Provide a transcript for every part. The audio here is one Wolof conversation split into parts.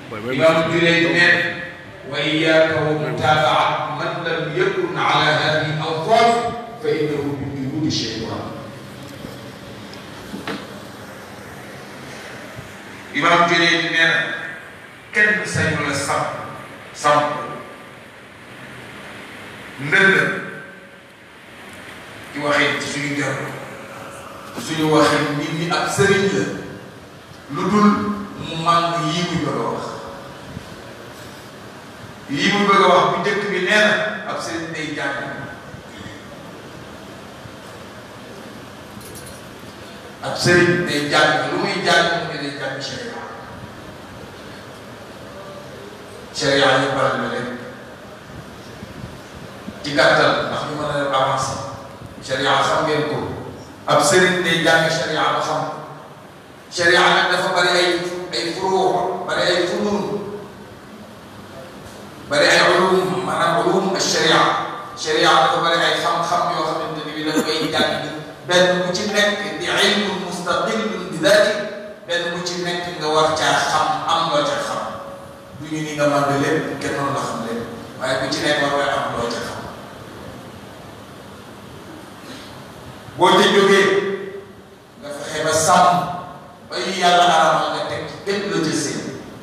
imam Junayd neen wa iyyaka wa mutaabaat man lam yakun ala hadihi al-awqaf fa innahu min junuudi shaytan imam Junayd nee na kenn sañu la samp samp ndënd ci waxee ci suñu jar suñu waxee nit ñi ab sëriñ la lu dul mu màng yii muy bëgg a wax yii muy bëgg a wax bu njëkk bi nee na ab sëriñ day jàng ab sëriñ day jàng lu muy jàng mu ne day jàng sharia sharia yi baral na leen ci gàttal ndax ñu mën a avancer sharia xam ngeen ko ab sëriñ day jàng sharia ba xam sharia nag dafa bari ay ay furuu bari ay funun bari ay ulum maanaam ulum ak sharia sharia dafa bari ay xam-xam yoo xamante ni bi dafa koy jàng benn bu ci nekk di ilmu mustaqillun bi daati benn bu ci nekk nga war caa xam am loo ca xam du ñu ni nga mën lépp kenn noonu la xam lépp waaye bu ci nekk war nga am loo ca xam boo ca jógee nga fexe ba sàmm ba yu yàlla aramal nga teg ci kenn la ca seen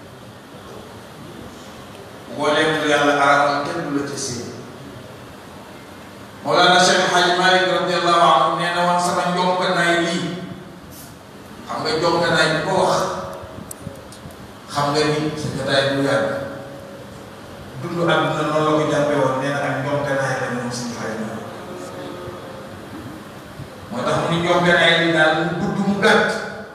mbooleem lu yàlla aramal kenn du la ca seen Mawlana Cheikh Hadj Malick radiallahu anhu nee na woon sama njonkanaay lii xam nga njonkanaay bi ko wax xam nga ni sa jotaay bu yàgg dund àdduna noonu la ko jàppee woon nee na ak njonkanaay la moom si xay na moo tax mu ni njonkanaay li daal mu gudd mu gàtt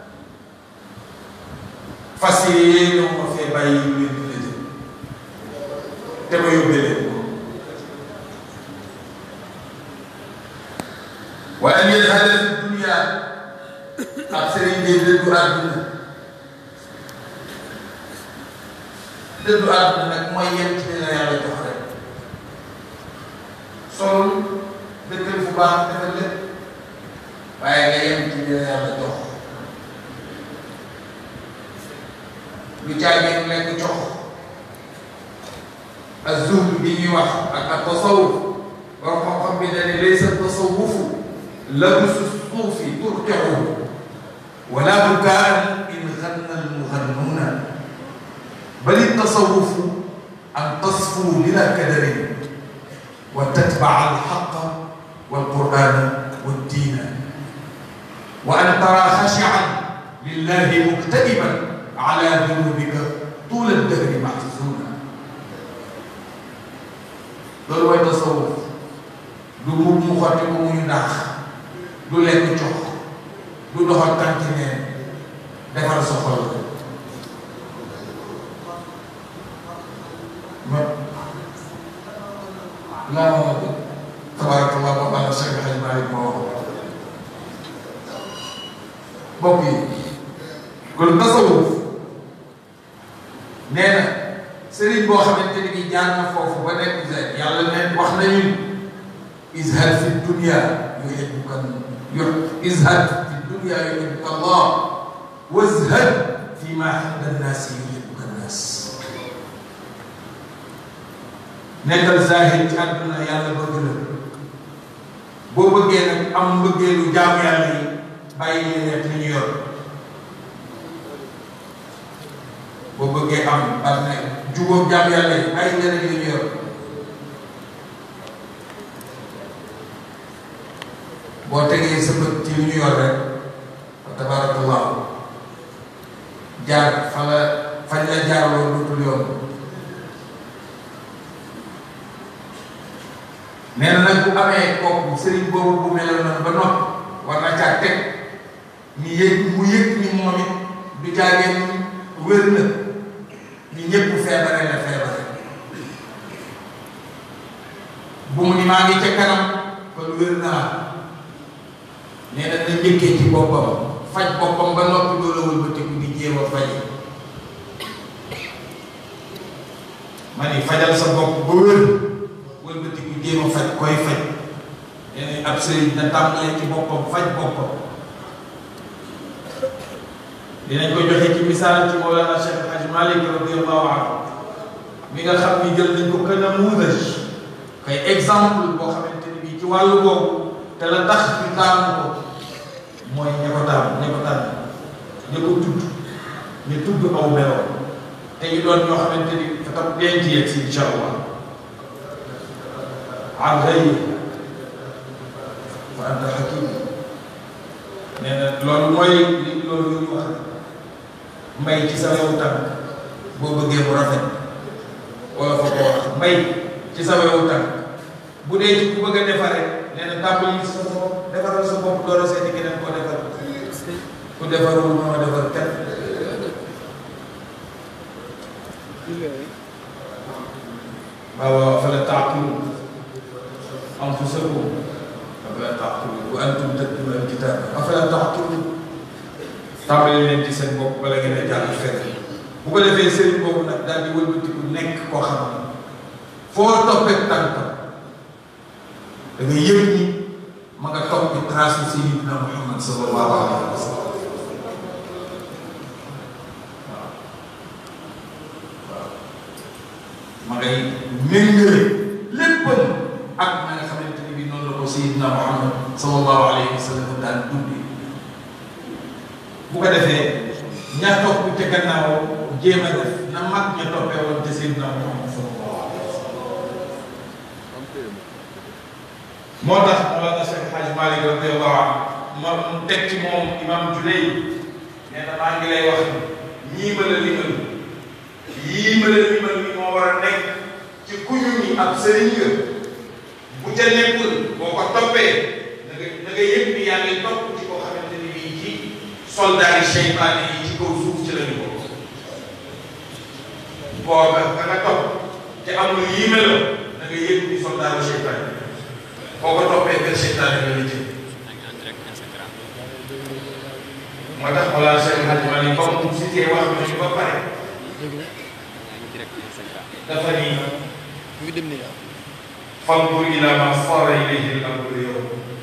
fas yéene ma fee bàyyi yu leen di la jëm te ma yóbbee leen ko wa an yadhada fi dunya ab sëriñ day dëddu àdduna dëddu àdduna nag mooy yem ci la yàlla jox rek sol dëkkal fu baax defal lépp waaye nga yem ci la yàlla jox lu caageen lekk jox az-zuhd bi ñuy wax ak ak tasawuf borom xam-xam bi dañu laysa tasawufu labsu suufi turtixu wala bukaan in ganna almugannuuna bal tasawufu an tasfu bila kadarin wa tatbaca alxaqa walqur'ana والدين وأن ترى خاشعا لله مكتئبا على ذنوبك طول الدهر محزونا loolu mooy tasawuf du mbubb mu xotti ko muy naax du lekk jox du doxal tànki neen defar sa xol ma laa ma bi tabarakallah ba bala Cheikh Hadj Malick moo wax mbokk yi kon tasawuf nee na sëriñ boo xamante ni bi jaar na foofu ba nekk yàlla ne wax nañu izhad fi dunya yuhibbuka izhad fi dunya yuhibbuka Allah wazhad fi ma inda nnaasi yuhibbuka nnaas nekkal zahid ci àdduna yàlla bëgg la boo bëggee nag am mbëggeelu jaamu yàlla yi bàyyi li nekk li ñu yor boo bëggee am ak ne jubóom jaamu yàlla yi bàyyi li nekk li ñu yor boo tegee sa bët ci li ñu yor rek wa tabarakallah jaar fa la fañ la jaarloo dootul yoon nee na nag bu amee kooku sëriñ boobu bu meloon noonu ba noppi war na caa teg ni yëg mu yëg ni moom it du jaageen wér na ni ñëpp feebare la feebare bu mu ni maa ngi ca kanam kon wér naa nee na na njëkkee ci boppam faj boppam ba noppi doo la wëlbatiku di jéem a faje ma ni fajal sa bopp ba wér wëlbatiku jéem a faj koy faj nee ab sëriñ na tàmbalee ci boppam faj boppam dinañ ko joxe ci misaal ci Mawlana Cheikh Hadj Malik radiyallahu anhu mi nga xam ni jël nañ ko kën a muudaj kay exemple boo xamante ni bii ci wàllu boobu te la tax ñu taamu ko mooy ña ko taamu ña ko tànn ña ko tudd ñu tudd aw meloo te ñu doon ñoo xamante ni tam denc yegg si incha allah an ghayri wa anta hakim nee na loolu mooy li loolu ñu wax mbay ci sa wewu tànk boo bëggee mu rafet wala fa ko wax mbay ci sa wewu tànk bu dee ci ku bëgg a defaree nee na tàmbali sa bopp defaral sa bopp door a seeti keneen koo defar ku defarul moo defar kenn waaw afala taaqiluun anfusakum afala taaqiluun wa antum tatluuna al-kitaab afala taaqiluun tàmbali leen ci seen bopp bala ngeen a jàng fenn bu ko defee sëriñ boobu nag daal di wëlbatiku nekk koo xam ne foo toppee tànkam da nga yëg ni ma nga topp ci trace Sayyidina Muhammad sallallahu alayhi wa sallam waaw waaw ma ngay méngale léppam ak na nga xamante ni bi noonu la ko Sayyidina Muhammad sallallahu alayhi wa sallam daan dundee bu ko defee ña topp ca gannaaw jéem a def na mag ña toppee woon te Seydina Muhammad sallallahu alayhi wa sallam moo tax Mawlana Cheikh Hadj Malick radiyallahu anhu ma mu teg ci moom imam Juley nee na maa ngi lay wax ni ñii ma la limal yii ma la limal ni moo war a nekk ci kuñu ni ab sëriñ nga bu ca nekkul boo ko toppee da nga da nga yëg ni yaa ngi topp ci koo xamante ni bii ci soldat yi seytaane yi ci kaw suuf ci lañu bokk booba ka nga topp te amul yii melo da nga yëg ni soldat yi seytaane yi boo ko toppee kër seytaane la la jëm moo tax Mawlana Cheikh Hadj Malick comme mu cité wax nañu ba pare dafa ni fanzur ila ma sara ilayhi al-amru yow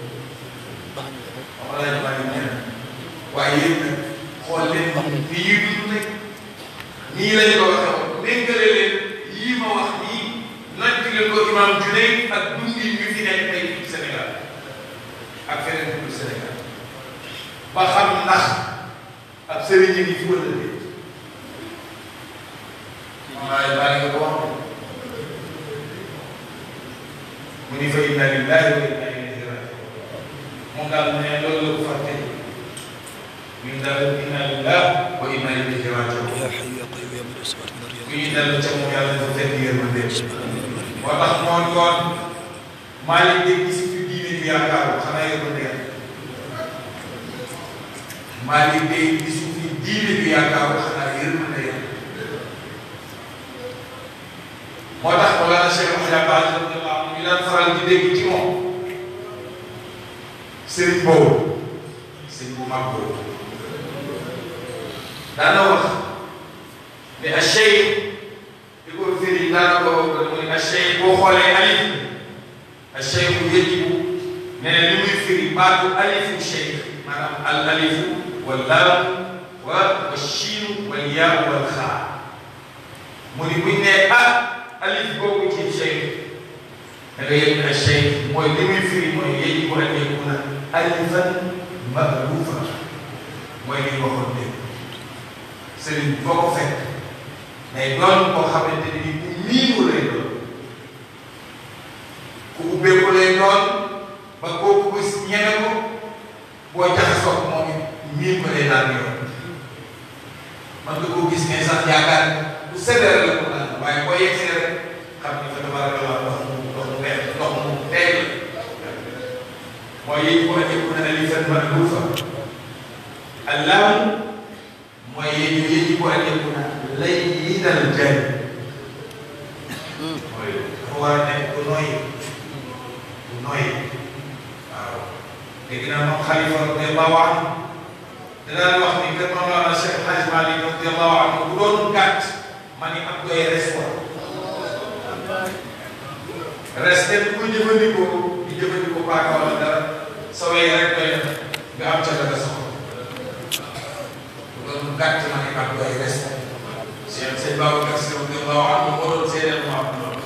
Mawlana Malick nee na waaye yéen nag xool leen ni ñuy dund rek nii lañ ko waxee woon méngale leen yii ma wax nii natt leen ko imam Junayd ak dundin ñu fi nekk tey fii Sénégal ak feneen fii Sénégal ba xam ndax ab sëriñ yi fi wala déet waaye baa nga ko wax mu ni fa inna lillahi wa inna ilayhi rajiun moom daal mu ne loolu la ko fàtte ñu daal inna lillahi wa inna ilayhi rajiun يا حي يا قيوم يا من السماوات والارض bu ñu dellu ca moom yàlla dafa fekk yërmande moo tax moo doon maa ngi dégg si fi diine bi yaakaaru xanaa yërmande yàlla maa ngi dégg si fi diine bi yaakaaru xanaa yërmande yàlla moo tax Mawlana Cheikh Mouhamed Abdel radiyallahu anhu ñu daan faral di dégg ci moom sëriñ boobu sëriñ bu mag boobu daana wax ne a cheikh di ko firi daana ko mu ne a cheikh boo xoolee alif a cheikh yajibu nee na li muy firi baatu alifu cheikh maanaam al alifu wal laam wa wa shiinu wal yaa wal xaa mu ni buñ ne ah alif boobu ci cheikh da nga yëg ne a cheikh mooy li muy firi mooy yajibu an yakuna alifan maalufa mooy li ñu waxoon dégg sëriñ bi foo ko fekk day doon koo xamante ni ku miinu lay doon ku ubbeeku lay doon ba kooku bés ñeme ko boo jaxasoo moom it miin ko day daan yoon man nga koo gis ne sax yaakaar bu sévère la ko daan waaye boo yegsee rek xam ni fa tabarakallah ndox mu ndox mu neex ndox mu tey la mooy yéen ko ëjëku na alifan maalufa allaamu mooy yéen ñu yéen ko ëjëku na layyinal jani mooy dafa war a nekk ku nooy ku nooy waaw léegi nag moom xalifa radiallahu anhu danaan wax ni kër Mawlana Cheikh Hadj Malick radiallahu anhu bu doon gàtt ma ni ab doy res ko res kenn ku jëfandikoo di jëfandikoo paaka wala dara sa wey rek doy na nga am ca la nga soxla bu doon gàtt ma ni ab doy res Cheikh sëñ Babacar Si radiyallahu anhu moo doon seedeel mu am loolu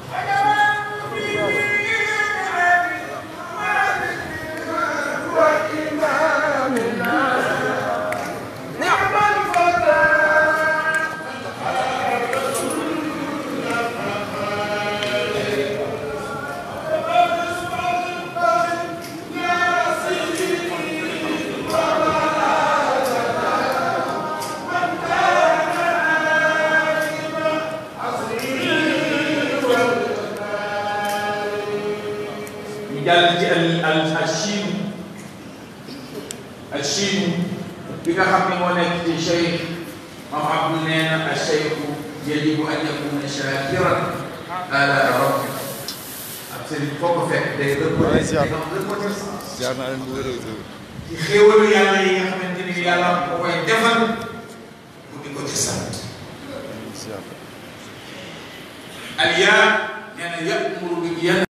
ñu jàll ci al al al chiin al chiin bi nga xam ne moo nekk ci cheikh mam abdou nee na al cheikhu yajibu an yakuna shakiran ala rabbi ak sëriñ foo ko fekk day reconnaissance jaar naa leen bu wér ci xéewalu yàlla yi nga xamante ni yàlla ko koy defal mu di ko ci sant al yaa nee na yamuru bil